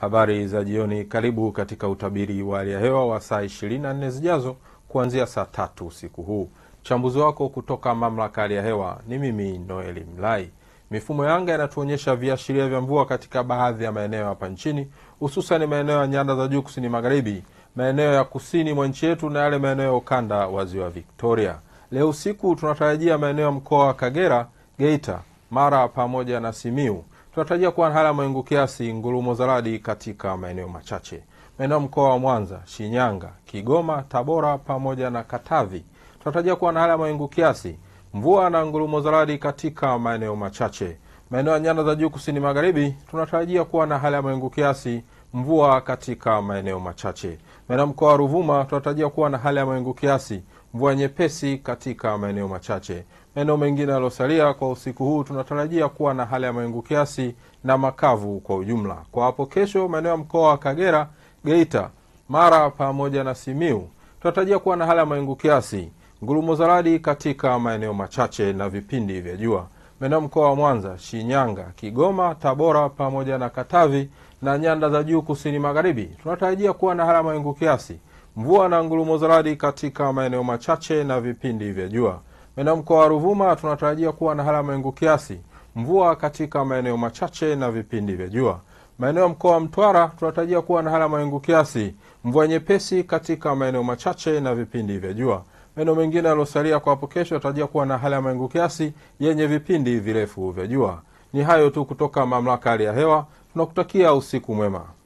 Habari za jioni, karibu katika utabiri wa hali ya hewa wa saa 24 zijazo kuanzia saa tatu usiku huu. Mchambuzi wako kutoka mamlaka hali ya hewa ni mimi Noeli Mlai. Mifumo ya anga inatuonyesha viashiria vya mvua katika baadhi ya maeneo hapa nchini, hususan maeneo ya nyanda za juu kusini magharibi, maeneo ya kusini mwa nchi yetu na yale maeneo ya ukanda wa ziwa Victoria. Leo usiku tunatarajia maeneo ya mkoa wa Kagera, Geita, Mara pamoja na Simiu tunatarajia kuwa na hali ya mawingu kiasi, ngurumo za radi katika maeneo machache. Maeneo ya mkoa wa Mwanza, Shinyanga, Kigoma, Tabora pamoja na Katavi tunatarajia kuwa na hali ya mawingu kiasi, mvua na ngurumo za radi katika maeneo machache. Maeneo ya nyanda za juu kusini magharibi tunatarajia kuwa na hali ya mawingu kiasi, mvua katika maeneo machache. Maeneo ya mkoa wa Ruvuma tunatarajia kuwa na hali ya mawingu kiasi, mvua nyepesi katika maeneo machache. Maeneo mengine yaliyosalia kwa usiku huu tunatarajia kuwa na hali ya mawingu kiasi na makavu kwa ujumla. Kwa hapo kesho, maeneo ya mkoa wa Kagera, Geita, Mara pamoja na Simiu tunatarajia kuwa na hali ya mawingu kiasi, ngurumo za radi katika maeneo machache na vipindi vya jua. Maeneo ya mkoa wa Mwanza, Shinyanga, Kigoma, Tabora pamoja na Katavi na nyanda za juu kusini magharibi tunatarajia kuwa na hali ya mawingu kiasi, mvua na ngurumo za radi katika maeneo machache na vipindi vya jua. Maeneo mkoa wa Ruvuma tunatarajia kuwa na hali ya mawingu kiasi, mvua katika maeneo machache na vipindi vya jua. Maeneo ya mkoa wa Mtwara tunatarajia kuwa na hali ya mawingu kiasi, mvua nyepesi katika maeneo machache na vipindi vya jua. Maeneo mengine yaliyosalia kwa hapo kesho yatarajia kuwa na hali ya mawingu kiasi yenye vipindi virefu vya jua. Ni hayo tu kutoka mamlaka hali ya hewa. Tunakutakia usiku mwema.